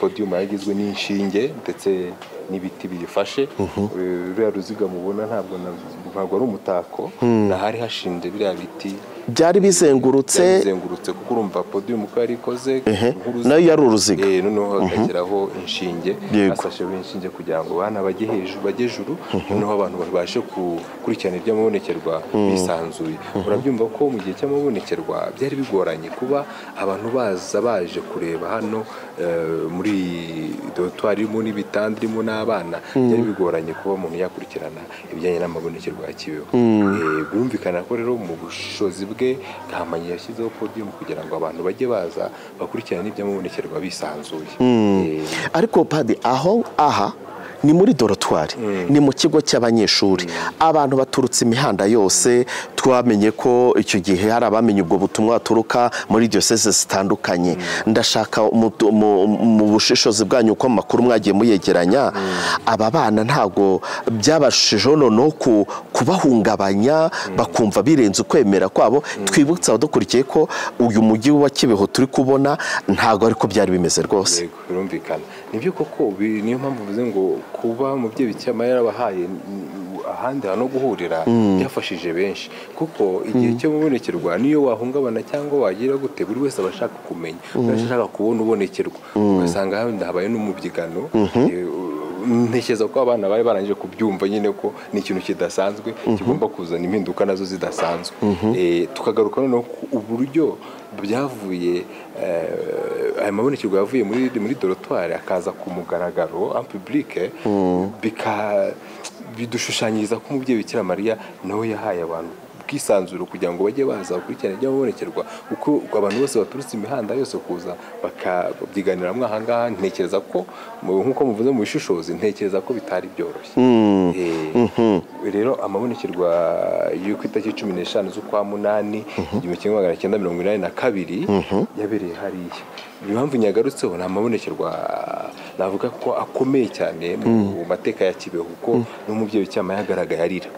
podiyumu yagizwe n'inshinge ndetse n'ibiti biyifashe Eh, ruriya ruziga mubona ntabwo na- ntabwo ari umutako nahari hashinze biriya biti byari bizengurutse byazengurutse kuko urumva podiyumu ko yari ikoze nk'uruziga. nayo yari uruziga Eh, noneho hagashyiraho inshinge Yego. hasasheho inshinge kugira ngo abana bajye hejuru bajye juru noneho abantu babashe gukurikirana iby'amabonekerwa bisanzuye urabyumva ko mu gihe cy'amabonekerwa byari bigoranye kuba abantu baza baje kureba hano eh, muri dorotwari irimo n'ibitanda irimo n'abana byari bigoranye kuba umuntu yakurikirana ibijyanye n'amabonekerwa ya kibeho Eh, birumvikana ko rero mu bushobozi bwe gahamanyi yashyizeho podiyumu kugira ngo abantu bajye baza bakurikirana iby'amabonekerwa bisanzuye Eh, ariko padi aho aha ni muri dorotwari ni mu kigo cy'abanyeshuri abantu baturutse imihanda yose twamenye ko icyo gihe hari abamenye ubwo butumwa baturuka muri diyoseze zitandukanye ndashaka mu- mu- mu bushishozi bwanyu uko amakuru mwagiye muyegeranya aba bana ntabwo byabashijeho noneho ku- kubahungabanya bakumva birenze ukwemera kwabo twibutse abadukurikiye ko uyu mujyi wa kibeho turi kubona ntabwo ariko byari bimeze rwose yego birumvikana nibyo koko bi- niyo mpamvu mvuze ngo kuba umubyeyi icyama yarabahaye n- ahandi hantu ho guhurira byafashije benshi kuko igihe cyo mubonekerwa niyo wahungabana cyangwa wagira gute buri wese aba ashaka kumenya buri wese ashaka kubona ubonekerwa ugasanga wenda habaye n'umubyigano eh, ntekereza ko abana bari barangije kubyumva nyine ko ni ikintu kidasanzwe kigomba kuzana impinduka nazo zidasanzwe Eh, tukagaruka noneho ku uburyo byavuye eh, aya mabonekerwa yavuye muri muri dorotwari akaza ku mugaragaro en public bika bidushushanyiriza ko umubyeyi bikira mariya nawe yahaye abantu ubwisanzure kugira ngo bajye baza bakurikirane iby'amabonekerwa kuko abantu bose baturutse imihanda yose kuza bakabyiganiramo aha ngaha ntekereza ko mu- nk'uko muvuze mu bishishozi ntekereza ko bitari byoroshye Eh, rero amabonekerwa y'uko itariki cumi n'eshanu z'ukwa munani igihumbi kimwe magana cyenda mirongo inani na kabiri yabereye hariya impamvu nyagarutseho ni amabonekerwa navuga ko akomeye cyane mu mateka ya kibeho kuko n'umubyeyi cyama yagaragaye arira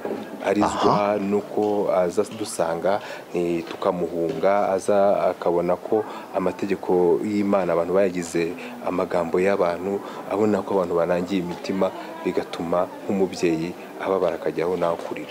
arizwa nuko aza dusanga eh, tukamuhunga aza akabona ko amategeko y'imana abantu bayagize amagambo y'abantu abona ko abantu banangiye imitima bigatuma nk'umubyeyi ababara akajyaho nawe kurira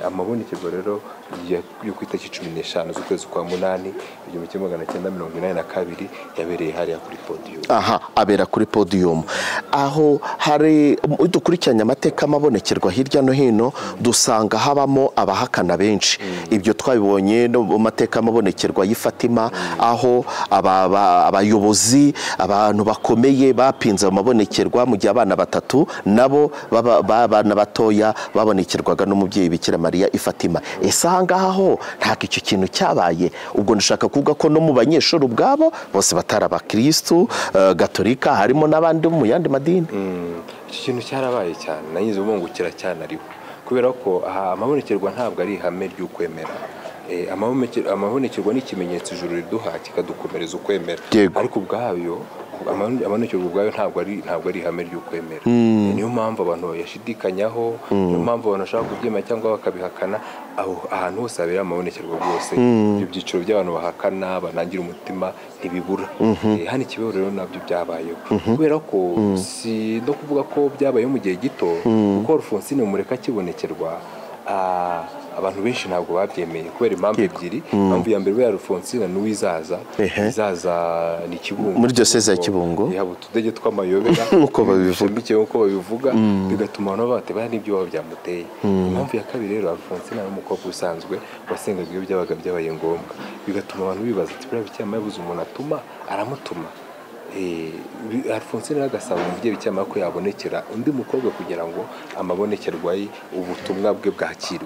amabonekerwa rero ya- yo ku itariki cumi n'eshanu z'ukwezi kwa munani igihumbi kimwe magana cyenda mirongo inani na kabiri yabereye hariya kuri podiyumu aha abera kuri podiyumu aho hari dukurikiranye amateka amabonekerwa hirya no hino dusanga habamo abahakana benshi ibyo twabibonye no mu mateka amabonekerwa y'i Fatima aho aba- aba- abayobozi abantu bakomeye bapinze amabonekerwa mu gihe abana batatu nabo baba- b'abana batoya babonekerwaga n'umubyeyi bikira mariya i Fatima ese aha ngaha ho ntabwo icyo kintu cyabaye ubwo ndashaka kuvuga ko no mu banyeshuri ubwabo bose batari abakirisitu eh, gatolika harimo n'abandi bo mu yandi madini Mm, iki kintu cyarabaye cyane nagize umwungukira cyane ariho kubera ko aha amabonekerwa ntabwo ari ihame ry'ukwemera Eh, amaboneke- amabonekerwa ni ikimenyetso ijuru riduha kikadukomereza ukwemera Yego. ariko ubwayo amabone- amabonekerwa ubwayo ntabwo ari ntabwo ari ihame ry'ukwemera Eh, niyo mpamvu abantu bayashidikanyaho niyo mpamvu abantu bashaka kubyemera cyangwa bakabihakana aho ahantu hose habera amabonekerwa bwose ibyo byiciro by'abantu bahakana banangira umutima ntibibura Eh, hano ikibeho rero nabyo byabayeho kubera ko si no kuvuga ko byabayeho mu gihe gito kuko Alphonsine Mureka akibonekerwa ah, abantu benshi ntabwo babyemeye kubera impamvu ebyiri impamvu ya mbere ya Alphonsine ni uwizaza Ehe. izaza ni kibungo Muri diyoseze ya Kibungo. yaba utudege tw'amayobera Nk'uko babivuga. bishamikiye nk'uko babivuga bigatuma abantu babatebara n'ibyo baba byamuteye impamvu ya kabiri rero Alphonsine ari umukobwa usanzwe wasengaga iyo byabaga byabaye ngombwa bigatuma abantu bibaza ati buriya bicyama yabuze umuntu atuma aramutuma Eh, bi- Alphonsine rero agasaba umubyeyi bicyama ko yabonekera undi mukobwa kugira ngo amabonekerwa ye ubutumwa bwe bwakirwe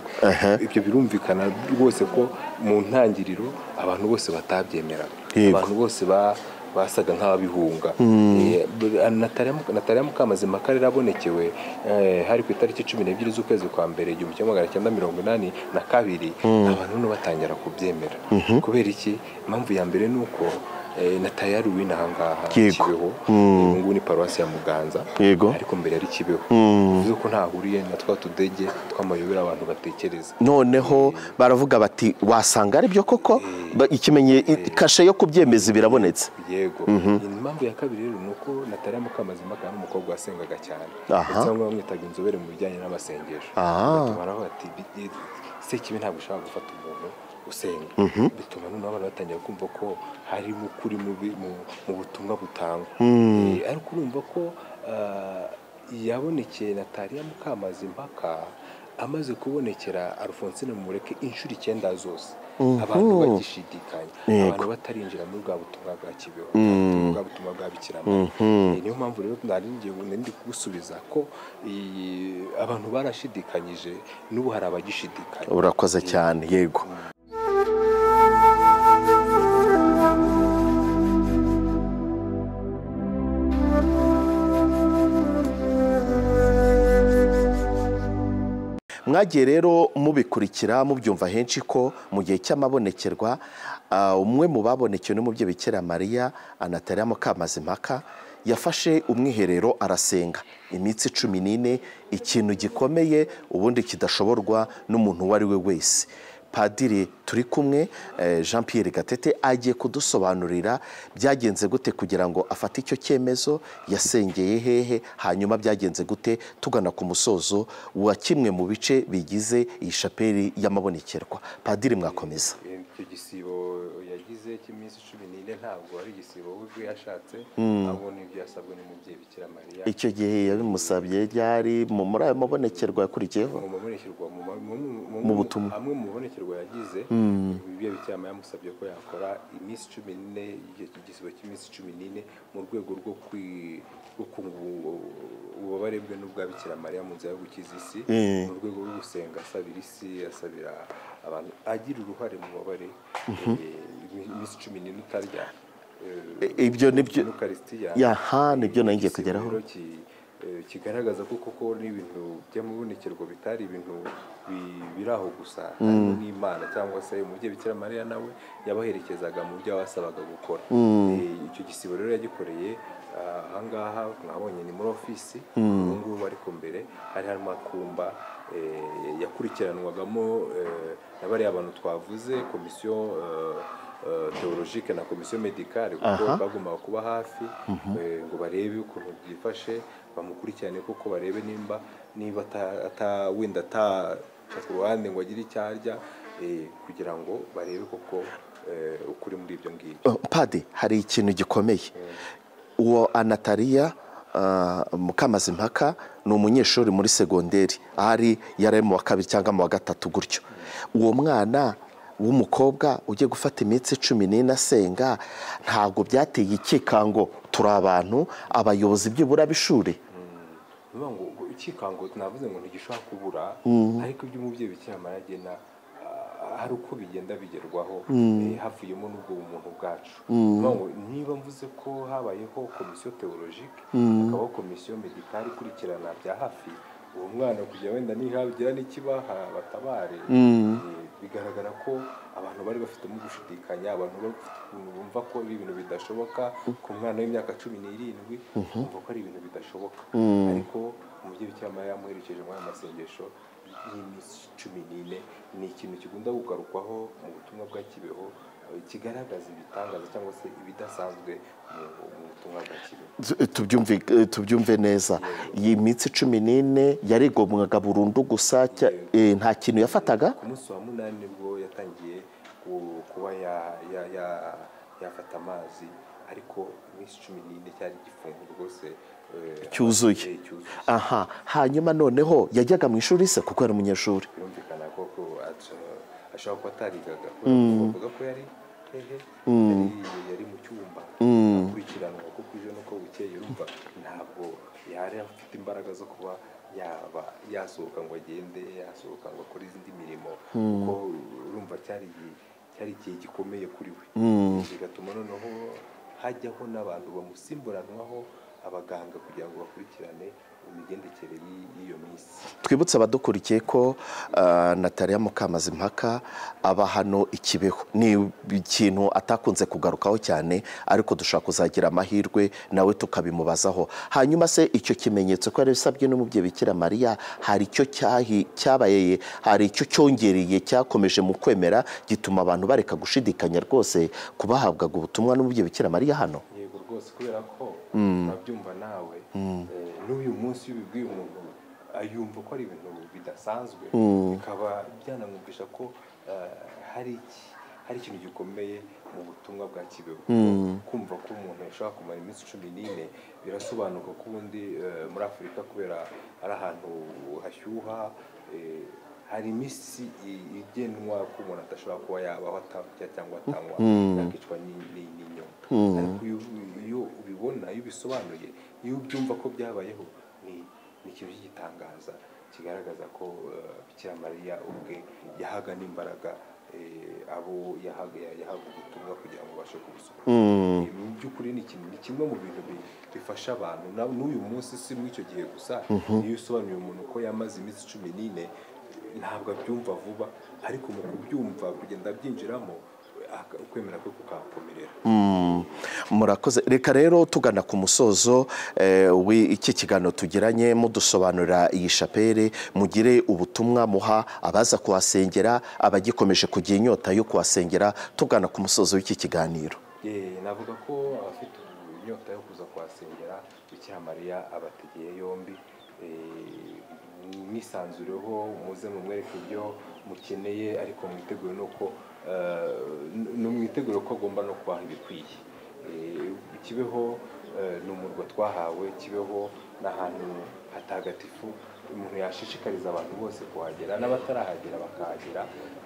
ibyo birumvikana rwose ko mu ntangiriro abantu bose batabyemeraga Yego. abantu bose ba- basaga nk'ababihunga Eh, b- Natalia Muk- Natalia mukamazima kare arabonekewe eh, hari ku itariki cumi n'ebyiri z'ukwezi kwa mbere igihumbi kimwe magana cyenda mirongo inani na kabiri abantu no batangira kubyemera kubera iki impamvu ya mbere ni uko nataya ruwini ahangaha Yego. kibeho ubu ngubu ni paruwasi ya muganza Yego. ariko mbere ari kibeho bivuze ko ntahuriye na twa tudege tw'amayobera abantu batekereza noneho baravuga bati wasanga ari byo koko Ba- ikimenye i- kashe yo kubyemeza birabonetse yego impamvu ya kabiri rero ni uko natariya mukamazimpaka ni umukobwa wasengaga cyane Aha. ndetse bamwe bamwitaga inzobere mu bijyanye n'amasengesho Ah. baraho bati "Bi- i- sekibi ntabwo ushobora gufata umuntu usenga bituma noneho abantu batangira kumva ko harimo ukuri mu bi- mu- mu butumwa butangwa Eh, ariko urumva ko ah, yabonekeye natariya mukamazimpaka amaze kubonekera Alphonsine Mumureke inshuro icyenda zose abantu bagishidikanya Yego. abantu batarinjira muri bwa butumwa bwa kibeho muri bwa butumwa bwa bikira Mariya. Eh, niyo mpamvu rero nari ngiye nari ndi kugusubiza ko iyi- abantu barashidikanyije n'ubu hari abagishidikanya urakoze cyane yego mwagiye rero mubikurikira mubyumva henshi ko mu gihe cy'amabonekerwa ah, umwe mu babonekewe n'umubyeyi bikira mariya anatariya mukamazimpaka yafashe umwiherero arasenga iminsi cumi n'ine ikintu gikomeye ubundi kidashoborwa n'umuntu uwo ari we wese padiri turi kumwe eh, jean pierre gatete agiye kudusobanurira byagenze gute kugira ngo afate icyo cyemezo yasengeye hehe hanyuma byagenze gute tugana ku musozo wa kimwe mu bice bigize iyi shapeli y'amabonekerwa padiri mwakomeza Eh, icyo gisibo yagize cy'iminsi cumi n'ine ntabwo ari igisibo we ubwe yashatse ahubwo ni ibyo yasabwe n'umubyeyi bikira mariya icyo gihe yabimusabye ryari mu- muri ayo mabonekerwa yakurikiyeho mu mabonekerwa mu ma- mu- mu- Mu butumwa. amwe mu mabonekerwa yagize ibyo bicyama yamusabye ko yakora iminsi cumi n'ine igihe- igisibo cy'iminsi cumi n'ine mu rwego rwo kwi- rwo kunga ubu- ububabare bwe n'ubwa bikira mariya mu nzira yo gukiza isi Mm. mu rwego rwo gusenga asabira isi asabira abantu agira uruhare mu bubabare eh, iminsi cumi n'ine utarya eh, I- ibyo ni byo- Eucharistia. Yaha, ni byo nari ngiye Igisibo kugeraho. rero ki- eh, kigaragaza ko koko n'ibintu by'amabonekerwa bitari ibintu bi- biri aho gusa harimo n'imana cyangwa se umubyeyi bikira mariya nawe yabaherekezaga mu byo yabasabaga gukora Eh, icyo gisibo rero yagikoreye ah, ahangaha mwabonye ni muri ofisi ubu ngubu ariko mbere hari harimo akumba eh, yakurikiranwagamo eh, na bariya bantu twavuze komisiyo eh, eh, theologique na komisiyo medicale kuko Aha. bagombaga kuba hafi eh, ngo barebe ukuntu byifashe bamukurikirane kuko barebe nimba niba ata- ata- wenda ataca ku ruhande ngo agire icyo arya eh, kugira ngo barebe koko eh, ukuri muri ibyo ngibyo Uh, padi hari ikintu gikomeye uwo anatariya uh, mukamazimpaka ni umunyeshuri muri segonderi ahari yari ari mu wa kabiri cyangwa mu wa gatatu gutyo uwo mwana w'umukobwa ugiye gufata iminsi cumi n'ine asenga ntabwo byateye ikikango turi abantu abayobozi byibura b'ishuri ni ukuvuga ngo ngo ikikango navuze ngo ntigishobora kubura ariko ibyo umubyeyi bikira mariya agena ah, hari uko bigenda bigerwaho eh, havuyemo n'ubwo bumuntu bwacu ni ukuvuga ngo niba mvuze ko habayeho komisiyo teologike hakabaho komisiyo medikari ikurikirana bya hafi uwo mwana kugira wenda nihagira n'ikibaha batabare eh, bigaragara ko abantu bari bafitemo gushidikanya abantu bari bafite ukuntu bumva ko ari ibintu bidashoboka ku mwana w'imyaka cumi n'irindwi bumva ko ari ibintu bidashoboka ariko umubyeyi w'icyama yamuherekeje muri aya masengesho y'iminsi cumi n'ine ni ikintu kigunda kugarukwaho mu butumwa bwa kibeho eh, kigaragaza ibitangaza cyangwa se ibidasanzwe mu- mu butumwa bwa kibeho Tu- tubyumve eh, tubyumve neza iyi minsi cumi n'ine yarigomwaga burundu gusa cya- eh, nta kintu yafataga ku munsi wa munani nibwo yatangiye ku- kuba ya- ya- ya- yafata amazi ariko iminsi cumi n'ine cyari igifunguro rwose eh, Cyuzuye. eh, cyuzuye aha hanyuma noneho yajyaga mu ishuri se kuko yari umunyeshuri birumvikana ko ko aca- ashobora kuba atarigaga kubera bavuga ko yari hehe yari- yari mu cyumba akurikiranwa kuko ejo nuko bukeye urumva ntabwo yari afite imbaraga zo kuba yaba yasohoka ngo agende yasohoka ngo akore izindi mirimo kuko urumva cyari igihe- cyari igihe gikomeye kuri we bigatuma noneho hajyaho n'abantu bamusimburanwaho abaganga kugira ngo bakurikirane imigendekere y'i- y'iyo minsi twibutse abadukurikiye ko ah, nataliya mukamazimpaka aba hano i kibeho ni ikintu atakunze kugarukaho cyane ariko dushobora kuzagira amahirwe nawe tukabimubazaho hanyuma se icyo kimenyetso ko yari isabwe n'umubyeyi bikira mariya hari icyo cyahi- cyabaye hari icyo cyongereye cyakomeje mu kwemera gituma abantu bareka gushidikanya rwose ku bahabwaga ubutumwa n'umubyeyi bikira mariya hano yego rwose kubera ko urabyumva nawe eh, n'uyu munsi iyo ubibwiye umuntu ayumva ko ari ibintu bidasanzwe bikaba byanamwumvisha ko eh, hari iki hari ikintu gikomeye mu butumwa bwa kibeho kumva ko umuntu yashobora kumara iminsi cumi n'ine birasobanuka ko ubundi eh, muri afurika kubera ari ahantu hashyuha eh, hari iminsi i- igenwa ko umuntu adashobora kuba yabaho atarya cyangwa atanywa yakicwa ni- ni- n'inyoni ariko iyo iyo ubibona iyo ubisobanuye iyo ubyumva ko byabayeho ni ni ikintu cy'igitangaza kigaragaza ko eh, bikira mariya ubwe yahaga n'imbaraga eh, abo yahaga yahaga ubutumwa kugira ngo babashe kubusohora Eh, mu by'ukuri ni ikintu ni kimwe mu bintu bi- bifasha abantu na- n'uyu munsi si muri icyo gihe gusa iyo usobanuriye umuntu ko yamaze iminsi cumi n'ine ntabwo abyumva vuba ariko mu kubyumva kugenda abyinjiramo aka- ukwemera kwe kukakomerera Mm, murakoze reka rero tugana ku musozo eh, w'iki kiganiro tugiranye mudusobanurira iyi shapere mugire ubutumwa muha abaza kuhasengera abagikomeje kugira inyota yo kuhasengera tugana ku musozo w'iki kiganiro Eh, navuga ko abafite inyota yo kuza kuhasengera bikira mariya abategeye yombi Eh, mwisanzureho muze mumwereke ibyo mukeneye ariko mwitegure nuko eh, n- numwitegure ko agomba no kubaha ibikwiye Eh, kibeho eh, ni umurwa twahawe kibeho ni ahantu hatagatifu umuntu yashishikariza abantu bose kuhagera n'abatarahagera bakahagera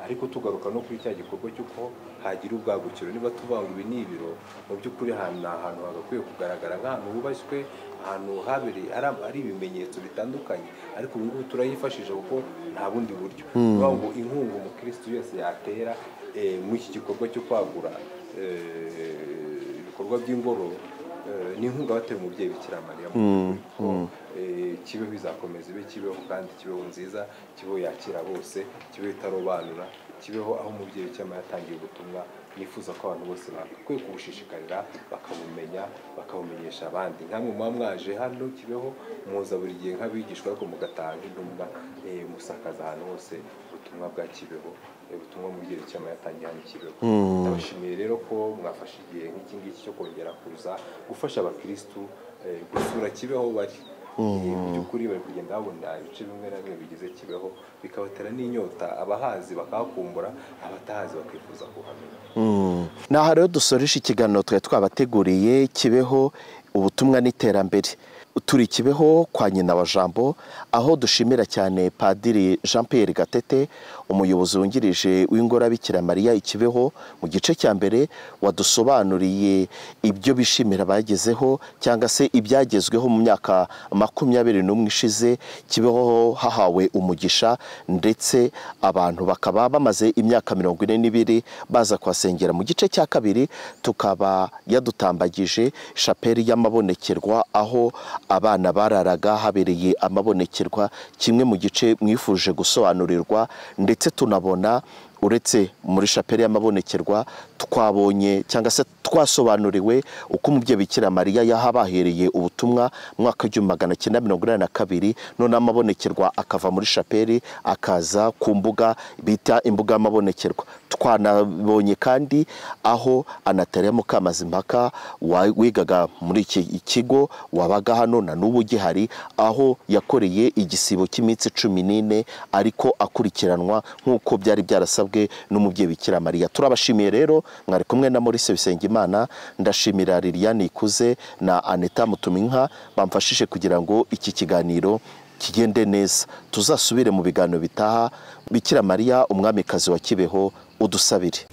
ariko tugaruka no kuri cya gikorwa cy'uko hagira ubwagukiro niba tuvuga ngo ibi ni ibiro mu by'ukuri ahantu ni ahantu hagakwiye kugaragara nk'ahantu hubashywe ahantu habereye ari- ari ibimenyetso bitandukanye ariko ubu ngubu turayifashisha kuko nta bundi buryo ni ukuvuga ngo inkunga umukirisitu wese yatera eh, muri iki gikorwa cyo kwagura eh, ibikorwa by'ingoro eh, ni inkunga batera umubyeyi bikira mariya mu by'ukuri kuko eh, kibeho bizakomeza ibe kibeho kandi kibeho nziza kibeho yakira bose kibeho itarobanura kibeho aho umubyeyi bikira mariya yatangiye ubutumwa nifuza ko abantu bose bakwiye kubushishikarira bakabumenya bakabumenyesha abandi nkamwe muba mwaje hano kibeho muza buri gihe nk'abigishwa ariko mugataha nk'intumwa eh, musakaza ahantu hose ubutumwa bwa kibeho eh, ubutumwa umubyeyi bikira mariya yatangiye hano kibeho ndabashimiye rero ko mwafashe igihe nk'iki ngiki cyo kongera kuza gufasha abakirisitu eh, gusura kibeho bari Eh, mu by'ukuri bari kugenda babona ibice bimwe na bimwe bigize kibeho bikabatera n'inyota abahazi bakahakumbura abatahazi bakifuza kuhamenya Mm. ni aha rero dusoresha ikiganiro twari twabateguriye kibeho ubutumwa n'iterambere turi kibeho kwa nyina wa jambo aho dushimira cyane padiri jean pierre gatete umuyobozi wungirije w'ingorabikira mariya ikibeho mu gice cya mbere wadusobanuriye ibyo bishimira bagezeho cyangwa se ibyagezweho mu myaka makumyabiri n'umwe ishize kibeho hahawe umugisha ndetse abantu bakaba bamaze imyaka mirongo ine n'ibiri baza kuhasengera mu gice cya kabiri tukaba yadutambagije shapeli y'amabonekerwa aho abana bararaga habereye amabonekerwa kimwe mu gice mwifuje gusobanurirwa ndetse tunabona uretse muri shapeli y'amabonekerwa twabonye cyangwa se twasobanuriwe uko umubyeyi bikira mariya yahabahereye ubutumwa mu mwaka w'igihumbi magana cyenda mirongo inani na kabiri none amabonekerwa akava muri shapeli akaza ku mbuga bita imbuga y'amabonekerwa twanabonye kandi aho anatariya mukamazimpaka wa- wigaga muri iki kigo wabaga hano na n'ubu ugihari aho yakoreye igisibo cy'iminsi cumi n'ine ariko akurikiranwa nk'uko byari byarasabwe n'umubyeyi bikira mariya turabashimiye rero mwari kumwe na maurice bisengimana ndashimira liliane ikuze na aneta mutuminka bamfashije kugira ngo iki kiganiro kigende neza tuzasubire mu biganiro bitaha bikira mariya umwamikazi wa kibeho udusabire